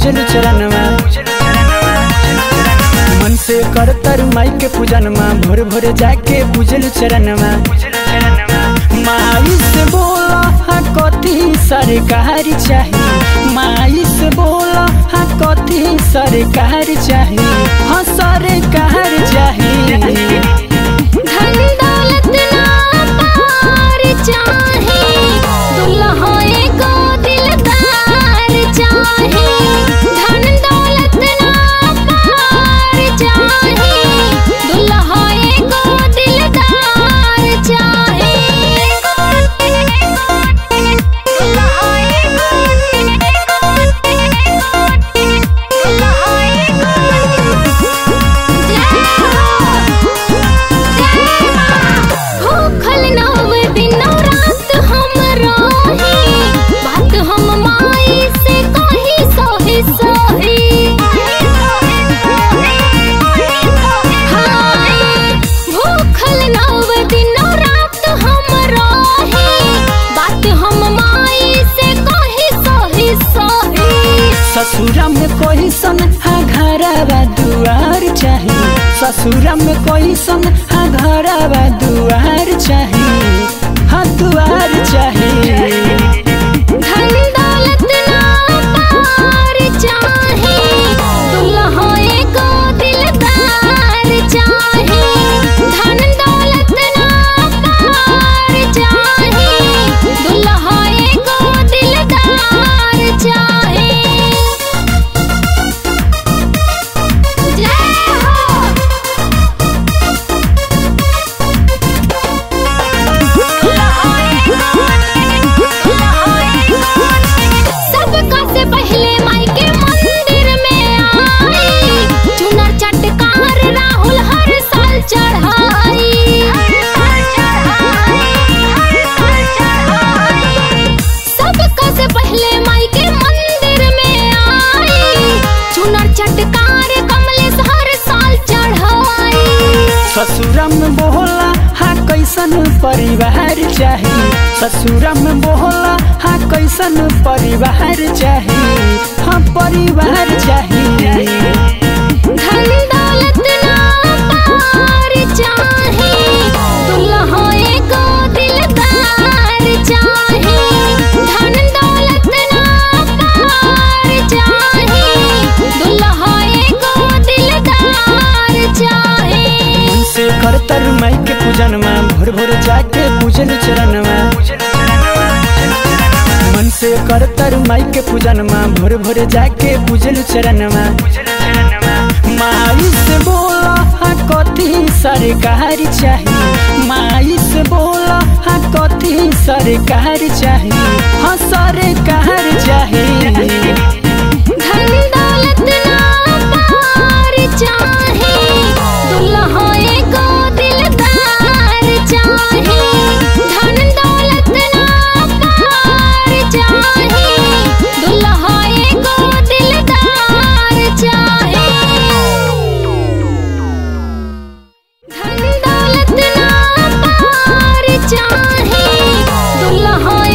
पूजल चरणवा मन से कर तर माई के पूजनमा भोर भोर जाके पूजल चरणवा माई से बोला हाँ कथी सरकार चाही माई से बोला हाँ कथी सरकार चाही हाँ सरकार चाही धन दौलत ना पार चाहे दुल्हा एगो दिलदार चाहे धन दौलत ना पार चाहे दुल्हा एगो दिलदार चाहे दुल्हा एगो दुल्हा भूखल नव दिनौ रात हम रही बात हम माई से कही सोही सोही हाँ, भूखल नव दिनौ रात हम रही बात हम माई से कही सोही सोही ससुरा में कोई सन हाँ घरवा दुआर चाही ससुरा में कोई सन हाँ घरवा दुआर चाही हाँ दुआर चाही धन दौलत ना पार चाहे दुल्हा एगो दिलदार चाहे धन दौलत ना पार चाहे दुल्हा एगो दिलदार चाहे जय हो सबका से पहले माई के मंदिर में आई चुनर चटकार राहुल हर साल चढ़ाई सबका से पहले माई के मंदिर में आई चुनर चटकार कमलेश हर साल चढ़ाई ससुरा में बोला हाँ कैसन परिवार चाही ससुरा में बोला हाँ कैसन परिवार चाही हाँ परिवार चाही धन दौलत ना पार चाहे दुल्हा एगो दिलदार चाहे धन दौलत ना पार चाहे दुल्हा एगो दिलदार चाहे मन से कर तर माई के पूजनमा भोर भोर जाके पूजल चरणमा मन से कर तर माई के पूजनमा भोर भोर जाके पूजल चरणमा माई से बोला हाँ कथी सरकार चाही माई से बोला हाँ कथी सरकार चाही हाँ सरकार चाही धन दौलत ना पार चाहे दुल्हा एगो दिलदार चाहे धन दौलत ना पार चाहे दुल्हा एगो दिलदार चाहे धन दौलत ना पार चाहे दुल्हा